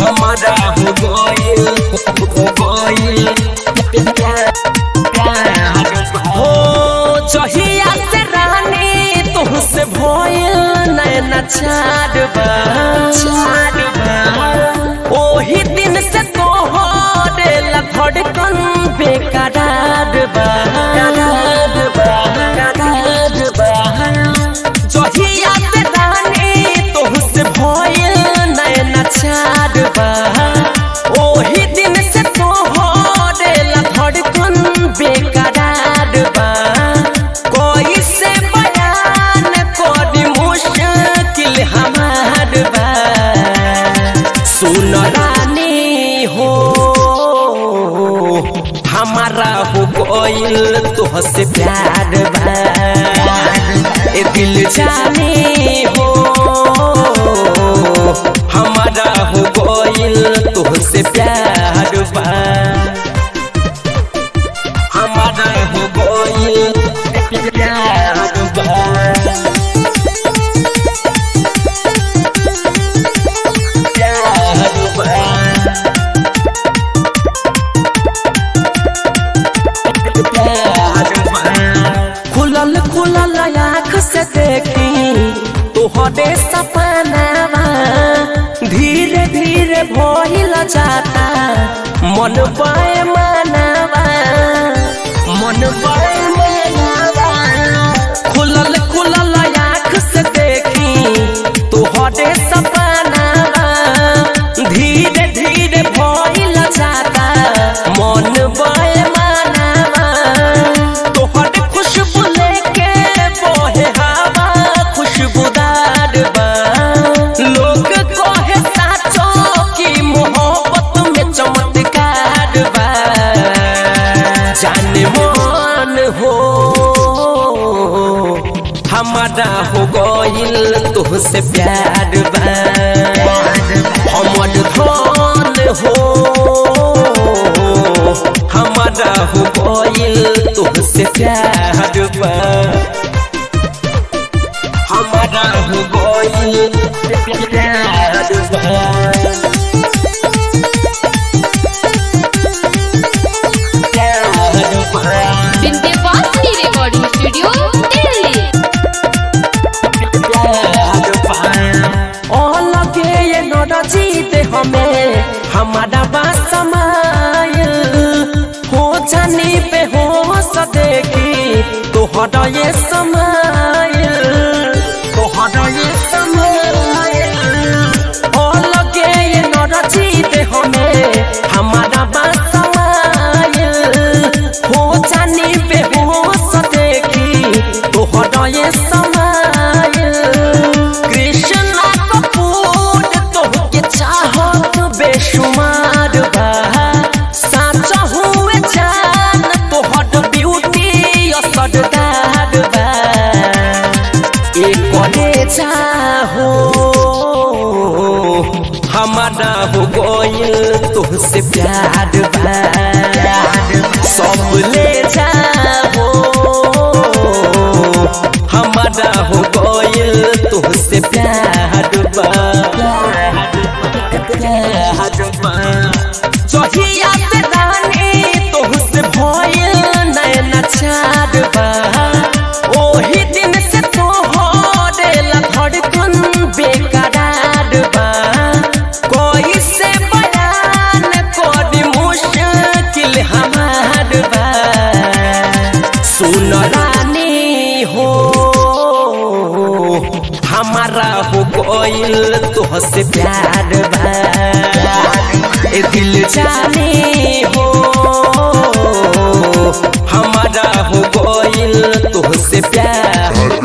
हमारा हो गइल हो गइल प्यार हो जहिया से रानी तुहसे भइल नैना छाड़बा छाड़बा ओही दिन से तोहरे ला धड़कन बेकरार बा करार बा करार बा जहिया से रानी तुहसे भइल नैना छाड़बा ओही दिन से तोहरे ला धड़कन बेकरार बा कोई से बयान करी मुश्किल हमार बा सुन रानी हो हमारा हो गइल तोहसे प्यार बा ए दिल जाने हो हमारा हो गइल तोहसे प्यार बा हमारा हो गइल प्यार बा प्यार बा खुलल खुलल आँख से देखी तोहरे सपनावा धीरे धीरे भइल जाता मन पाए मनावा मन पाए मनावा खुलल खुलल आँख से देखी तोहरे सपनावा धीरे धीरे भइल जाता मन पाए मनावा तोहर खुशबू लेके बोहे हवा खुशबूदार बा लोग कहे साचो की मोहब्बत में चमत्कार बा जाने मन हो हमारा हो गइल तुहसे प्यार बा हमर धन हो हमारा हो गइल तुहसे प्यार बा हमारा हो गइल प्यार बा प्यार बा विंध्यवासिनी रिकॉर्डिंग स्टूडियो दिल्ली लगे ये नरजीत हमें हमारा बात समाय हो जाने पे हो सदेगी तोहरा ये समय तोहरा ये समय ओ लगे ये नरजीत हमें हमारा बात समाय हो जाने पे हो सदेगी तोहरा ये समय कृष्णा कपूर तोहके चाहत बेशुमार बा साचा हुए जान तोहर ब्यूटी असरदार बा एक करे चाहो हमारा हो गइल तुहसे प्यार बा सब ले जाओ हमारा हो गइल तुहसे प्यार बा प्यार बा जहिया से रानी तुहसे भइल नैना छाड़ बा ओही दिन से तोहरे ला धड़कन बेकरार बा कोई से बयान करी मुश्किल हमार बा सुन रानी हो हमारा हो गइल तोहसे प्यार बा ए दिल जाने